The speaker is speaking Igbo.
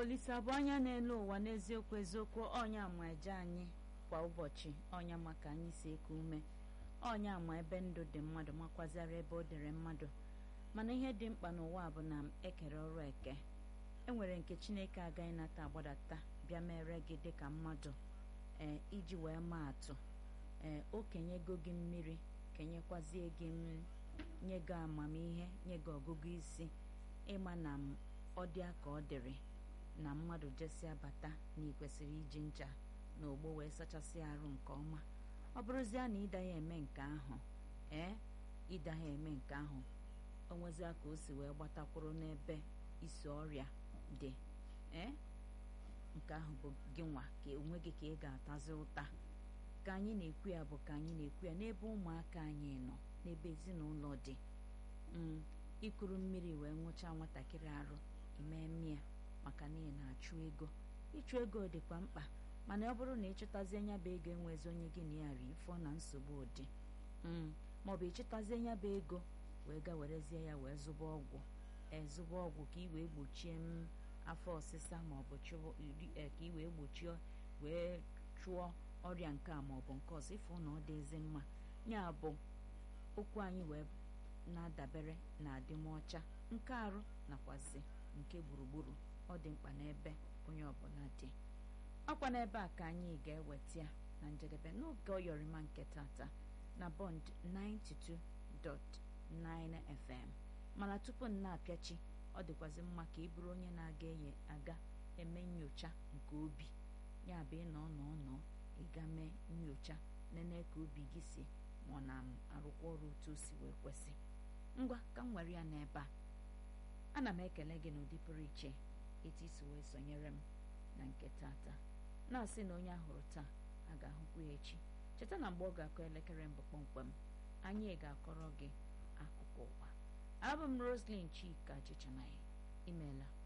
olise bụ anya n'elu ụwa n'eziokwu eziokwu ọnya ma eje anyị kwa ụbọchị ọnya maka anyị si eku ume ọnya ma ebe ndụ dị mmadụ makwazara ebe o dere mmadụ mana ihe dị mkpa n'ụwa bụ na ekere ọrụ eke enwere nke chineke agaghị nata agbadata bịa mere gị dịka mmadụ ee iji wee maa atụ ee o kenyego gị mmiri kenyekwazie gị nye gị amamihe nye gị ọgụgụ isi ịma na ọ dị ka ọ dịrị na mmadụ jesi abata na ikwesịrị iji ncha na ogbo wee sachasị arụ nke ọma ọ bụrụzia na ịda ya eme nke ahụ ee ịda ya eme nke ahụ onwezia ka o si wee gbatakwuru n'ebe isi ọrịa dị ee nke ahụ bụ gị nwa ka onwe gị ka ị ga-atazi ụta ka anyị na-ekwu ya bụ ka anyị na-ekwu ya n'ebe ụmụaka anyị nọ n'ebe ezinụlọ dị ikuru mmiri wee nwụcha nwatakịrị arụ imee mmịa maka na ị na-achụ ego ịchụ ego dịkwa mkpa mana ọ bụrụ na ịchụtazie nya bụ ego enwezi onye gị na ya ri ifo na nsogbu ụdị maọbụ ịchụtazie nya bụ ego wee ga werezie ya wee zụba ọgwụ ezụba ọgwụ ka ị wee gbochie m afọ ọsịsa maọbụ ka ị wee gbochie wee chụọ ọrịa nke a maọbụ nke ọzọ ịfụ na ọ dị ezi mma ya bụ okwu anyị wee na-adabere na adịmọcha nke arụ nakwazi nke gburugburu ọ dị mkpa n'ebe onye ọbụla dị ọkwa n'ebe a ka anyị ga-eweta ya na njedebe n'oge ọyọrịma nke tata na bond 92.9 FM mana tupu m na-apịachi ọ dịkwazi mma ka ị bụrụ onye na-aga enye aga eme nyocha nke obi ya bụ ịnọ nọ nọ ịga mee nyocha nene ka obi gị si ma ọ na-arụkwa ọrụ otu o si wee kwesị ngwa ka m nwere ya n'ebe a ana m ekele gị n'ụdị pụrụ iche etu isi wee sonyere m na nke tata na-asị na onye ahụrụ taa a ga-ahụkwu ya echi cheta na mgbe ọ ga-akụ elekere mbụ kpọmkwem anyị ga-akọrọ gị akụkọ ụwa abụ m Roslyn Chika Jichanaya imeela